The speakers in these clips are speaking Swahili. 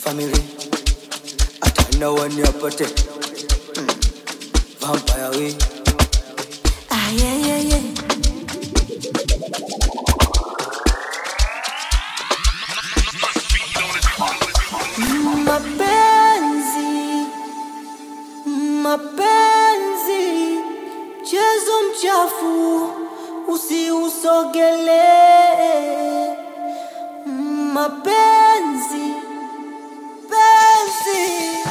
family hata na wani apate mm. vampire we Ah, yeah, yeah, yeah. Mapenzi, mapenzi, mchezo mchafu, usiusogelee. Mapenzi, penzi,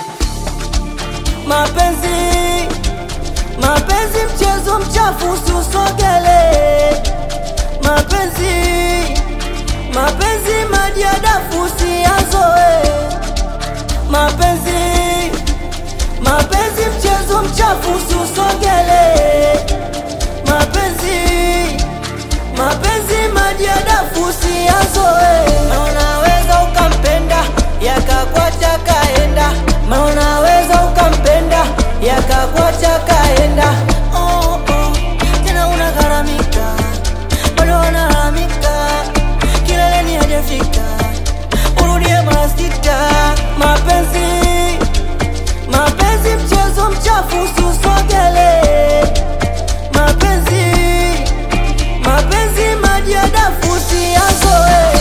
mapenzi, mapenzi, mchezo mchafu, usiusogelee. Mapenzi, mapenzi, maji ya dafu, usiyazoe mapenzi mapenzi mchezo mchafu usiusogele mapenzi mapenzi maji ya dafu usiyazoe Ma unaweza ukampenda yakakwacha kaenda Ma unaweza ukampenda yakakwacha kaenda oh, oh. tena unagharamika bado wanalalamika kileleni hajafika urudie mara sita mapenzi mapenzi mchezo mchafu usiusogele mapenzi mapenzi maji ya dafu usiyazoe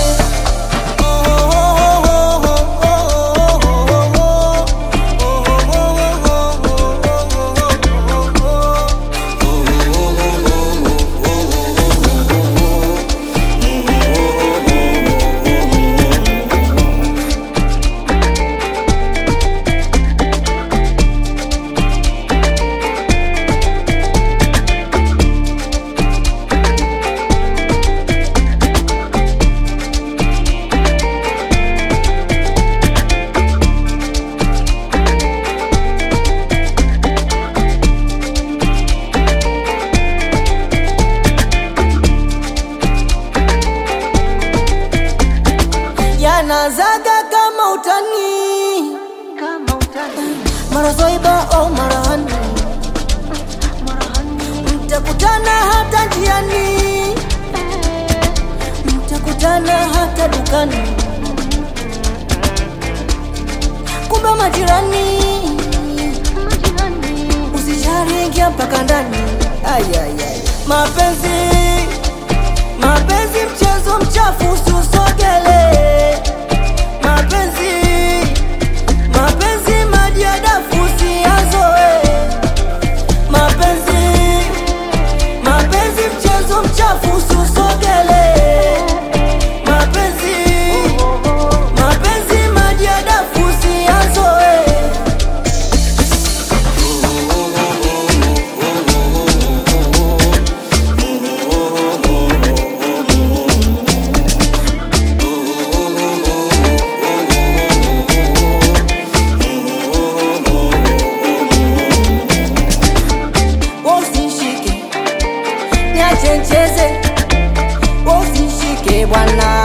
yanazaga kama utani mara zoiba au mara hani mtakutana hata njiani mtakutana hata dukani kumbe majirani usijali ingia mpaka ndani Ay, ay, ay. mapenzi mapenzi mchezo mchafu usiusogele mapenzi mapenzi maji ya dafu usiyazoe mapenzi mapenzi mchezo mchafu usiusogele mapenzi mapenzi maji ya dafu usiyazoe usishike niache ncheze usishike bwana